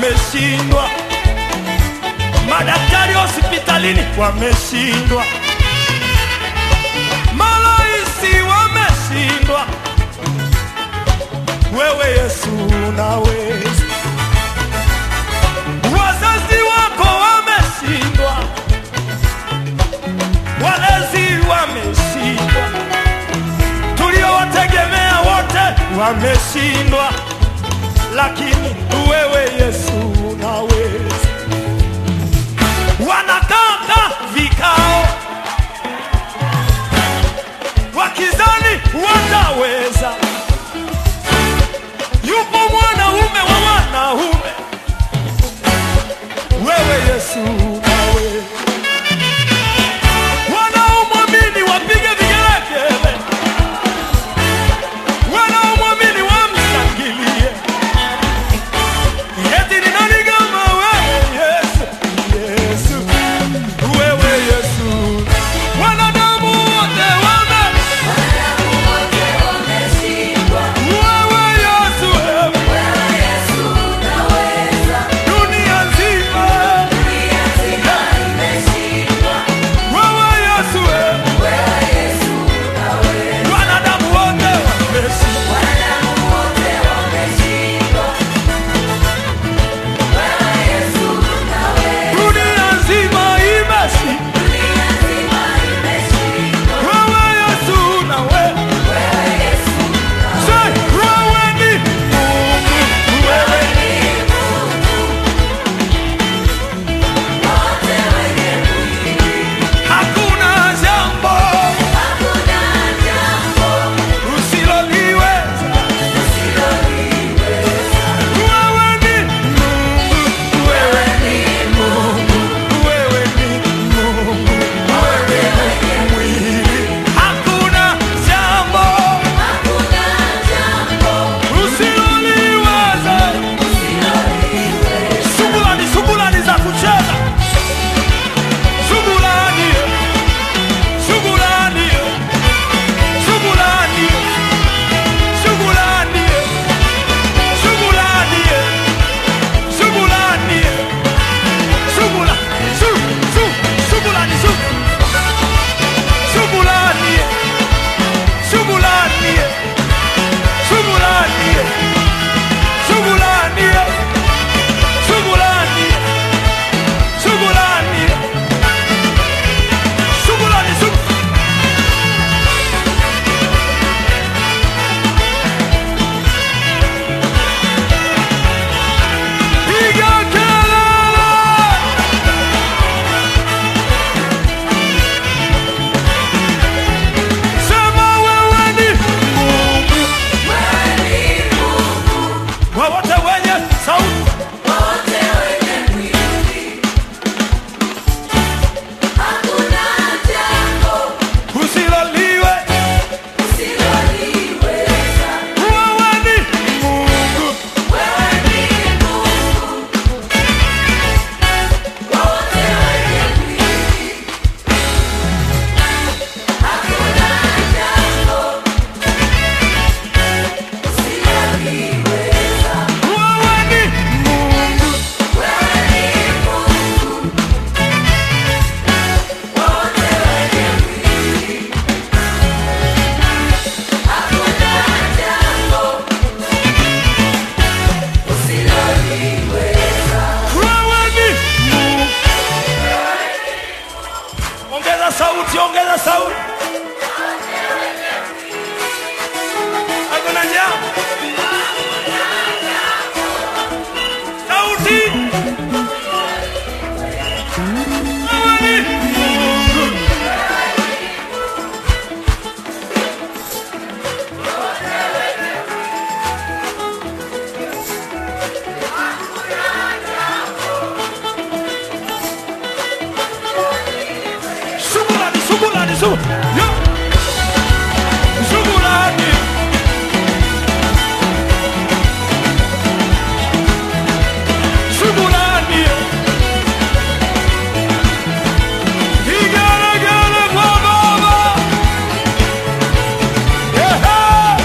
wameshindwa, madaktari hospitalini wameshindwa, maraisi wameshindwa, wewe Yesu unaweza. Wazazi wako wameshindwa, walezi wameshindwa, tuliowategemea wote wameshindwa, lakini wewe Yesu unaweza. Wanakaa vikao wakizani wataweza. Yupo mwanaume wa wanaume, wewe Yesu unaweza. Wanaomwamini wapige vigelegele, wanaomwamini wamshangilie. Eti ni nani kama wewe Yesu? Yesu, wewe Yesu. Wanadamu wote wame wewe Yesu, wewe dunia nzima wewe Yesu, wewe wanadamu wote wameshindwa. Dunia nzima imeshindwa. Wewe Yesu na wewe Say, wewe ni Mungu, wewe hakuna jambo usiloliweza. Wewe ni Mungu, wewe ni Mungu, wewe ni Mungu, wewe ni mwili. Hakuna jambo usiloliweza. Shughulani, shughulani za kucheza, shughulani, shughulani, shughulani, shughulani, shughulani, shughulani, shughula, shu, shu, shughulani, shu, shughulani, shughulani, shughulani, shughulani, shughulani, shughulani, shughulani, shu- Piga kelele! Sema wewe ni Mungu. Wote wenye sauti usiloliwe, wewe ni Mungu. Wewe ni Mungu. Wewe ni Mungu. Ongeza sauti, ongeza sauti. Hakuna jambo. Sauti. Wewe ni Mungu. Shughulani, shughulani, shughulani. Yo. Shughulani. Shughulani. Vigelegele kwa Baba. Ehe.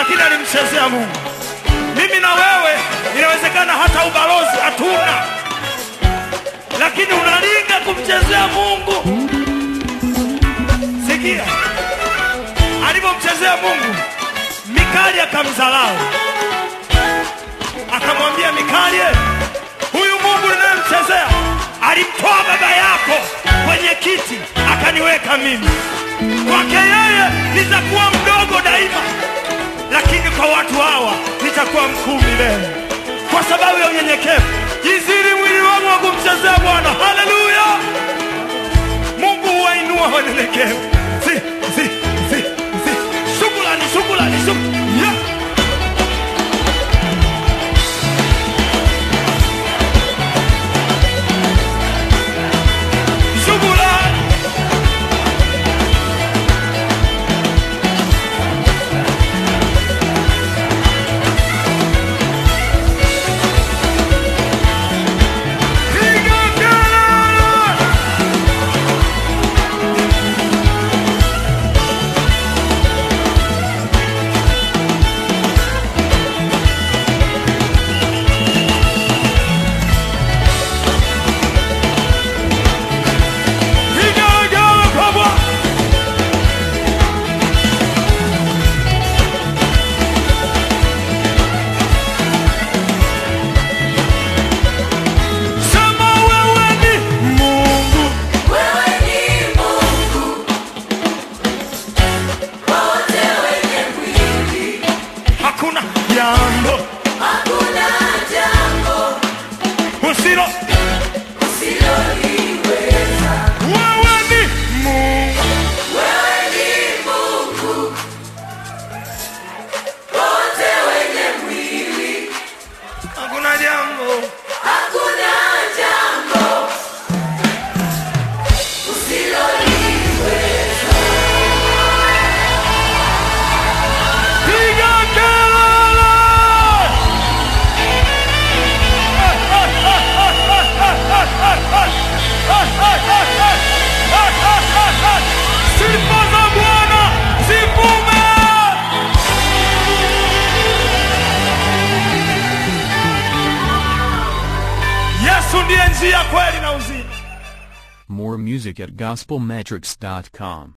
lakini alimchezea Mungu. Mimi na wewe inawezekana hata ubalozi hatuna, lakini unalinga kumchezea Mungu. Sikia alivyomchezea Mungu, Mikali akamdharau, akamwambia Mikali, huyu Mungu ninayemchezea alimtoa baba yako kwenye kiti akaniweka mimi. Kwake yeye nitakuwa mdogo daima, lakini kwa watu hawa nitakuwa mkuu milele, kwa sababu ya unyenyekevu. Jiziri mwili wangu wa kumchezea Bwana. Haleluya! Mungu huwainua wanyenyekevu. Si, si, si, si. Shukrani, shukrani, shukrani. Yeah. Shukrani. Piga kelele! Piga kelele kwa Bwana! Sema wewe ni Mungu. Wewe ni Mungu kwa wote wenye mwili, Hakuna jambo hakuna jambo usilo. usiloliweza. Wewe ni Mungu. Wewe ni Mungu kwa wote wenye mwili, Hakuna jambo hakuna jambo usiloliweza. piga kelele. Sifa za Bwana zivume. Yesu ndiye njia, kweli na uzima. More music at gospelmetrics.com.